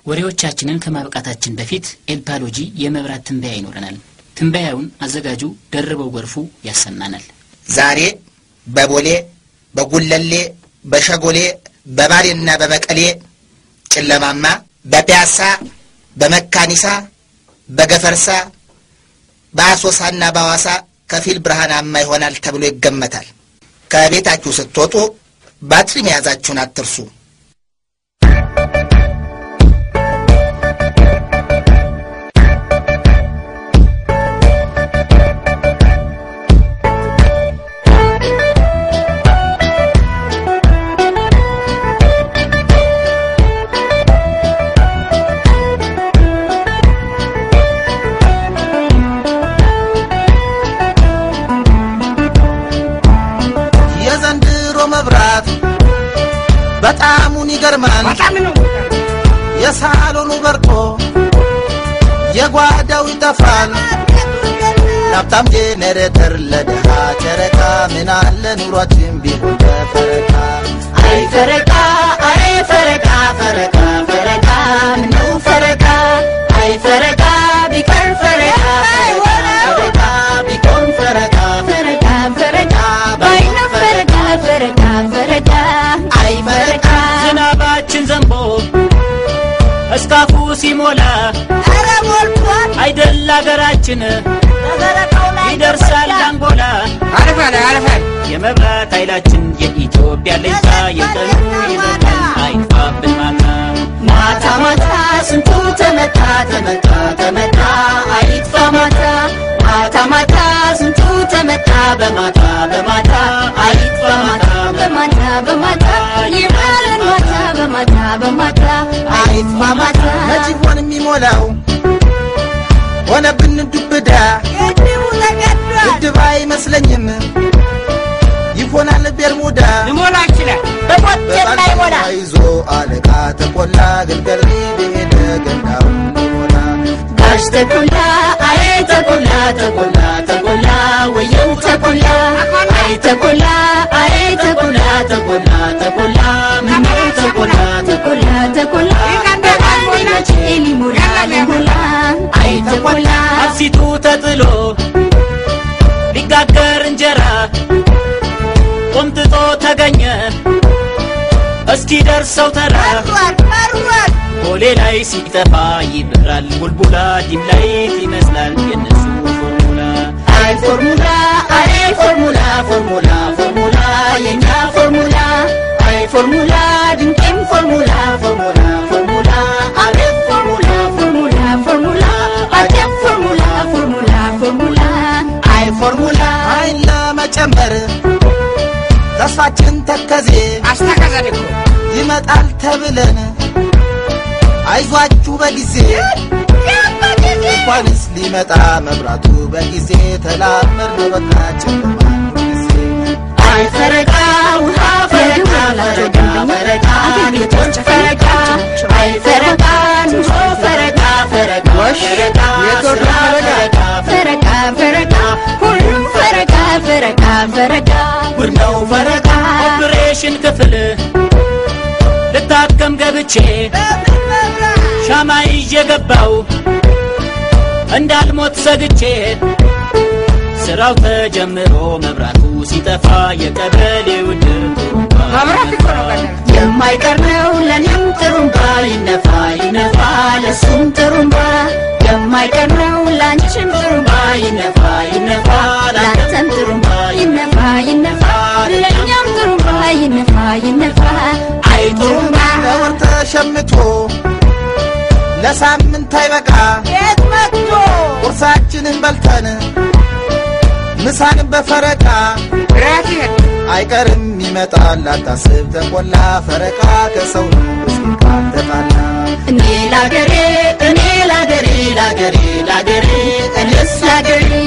ወሬዎቻችንን ከማብቃታችን በፊት ኤልፓሎጂ የመብራት ትንበያ ይኖረናል። ትንበያውን አዘጋጁ ደርበው ጎርፉ ያሰማናል። ዛሬ በቦሌ በጉለሌ በሸጎሌ በባሌና በመቀሌ ጨለማማ፣ በፒያሳ በመካኒሳ በገፈርሳ በአሶሳና በሐዋሳ ከፊል ብርሃናማ ይሆናል ተብሎ ይገመታል። ከቤታችሁ ስትወጡ ባትሪ መያዛችሁን አትርሱ። የዘንድሮ መብራት በጣሙን ይገርማል። የሳሎኑ በርቶ የጓዳው ይጠፋል። ሀብታም ጄኔሬተር ለድሃ ጨረቃ ምን አለ ኑሯችን ቢሆን በፈረቃ አይ ፈረቃ አይ ፈረቃ ፈረቃ ፈረቃ ምነው ፈረቃ አይ ፈረቃ ቢቀር ፈረቃ ፈረቃ ቢቆም ፈረቃ ፈረቃ ፈረቃ ባይነ ፈረቃ ፈረቃ ፈረቃ አይ ፈረቃ ዝናባችን ዘንቦ እስካፉ ሲሞላ ኧረ ሞልቷል አይደል አገራችን ይደርሳል አንጎላ የመብራት ኃይላችን የኢትዮጵያ ለይታ የቀኑ ይበቃል አይጥፋብን ማታ ማታ ማታ ስንቱ ተመታ ተመታ ተመታ አይጥፋ ማታ ማታ ማታ ስንቱ ተመታ በማታ በማታ አይጥፋ ማታ በማታ በማታ ይባለን ማታ በማታ በማታ አይጥፋ ማታ መች ይሆን የሚሞላው ሆነብን ዱብዳ ግድብ አይመስለኝም ይሆናል ቤርሙዳ ሊሞላ ይችላል በሞት የማይሞላ ይዞ አለቃ ተቆላ ግልገል ሄደ ገንዳው ሞላ ጋሽ ተቆላ አይ ተቆላ ተቆላ ተቆላ ወየው ተቆላ አይ ተቆላ አይ ተቆላ ተቆላ ተቆላ ምነው ተቆላ ተቆላ ተቆላ በአንድነቴ ሊሞላ ሊሞላ አይ ተቆላ አብሲቱ ተጥሎ ሊጋገር እንጀራ ቆምጥጦ ተገኘ እስኪ ደርሰው ተራ ቦሌ ላይ ሲጠፋ ይበራል ቡልቡላ ዲም ላይት ይመስላል የነሱ ፎርሙላ አይ ፎርሙላ አይ ፎርሙላ ፎርሙላ ፎርሙላ የኛ ፎርሙላ አይ ፎርሙላ ድንቄም ፎርሙላ ፎርሙላ ፎርሙላ አቤት ፎርሙላ ፎርሙላ ፎርሙላ አጀብ ፎርሙላ ፎርሙላ ፎርሙላ አይ ፎርሙላ አይን ለመጨመር ተስፋችን ተከዜ ይመጣል ተብለን አይዟችሁ በጊዜ እንኳንስ ሊመጣ መብራቱ በጊዜ ተላመድ ነው በቃ ጨለማን ጊዜ አይ ፈረቃ ውሃ ፈረቃ ፈረቃ ፈረቃ ቤቶች ፈረቃ አይ ፈረቃ ኑሮ ፈረቃ ፈረቃ ፈረቃ ስራ ፈረቃ ፈረቃ ፈረቃ ሁሉም ፈረቃ ፈረቃ ፈረቃ ጉድ ነው ፈረቃ ኦፕሬሽን ክፍል ልታከም ገብቼ ሻማ ይዤ ገባው እንዳልሞት ሰግቼ ስራው ተጀምሮ መብራቱ ሲጠፋ የቀበሌው ድርባ የማይቀር ነው ለኔም ጥሩምባ ይነፋ ይነፋ ለሱም ጥሩምባ የማይቀር ነው ላንቺም ጥሩምባ ይነፋ ይነፋ ላንተም ጥሩምባ ይነፋ ይነፋ ለእኛም ጥሩምባ ይነፋ ይነፋ አይ ጥሩምባ ለወር ተሸምቶ ለሳምንት አይበቃ የት መጥቶ ቁርሳችንን በልተን ምሳን በፈረቃ አይቀርም ይመጣል አታስብ ተቆላ ፈረቃ ከሰው ነው እስኪቃል ተጣላ እኔ ላገሬ እኔ ላገሬ ላገሬ ላገሬ እኔስ ላገሬ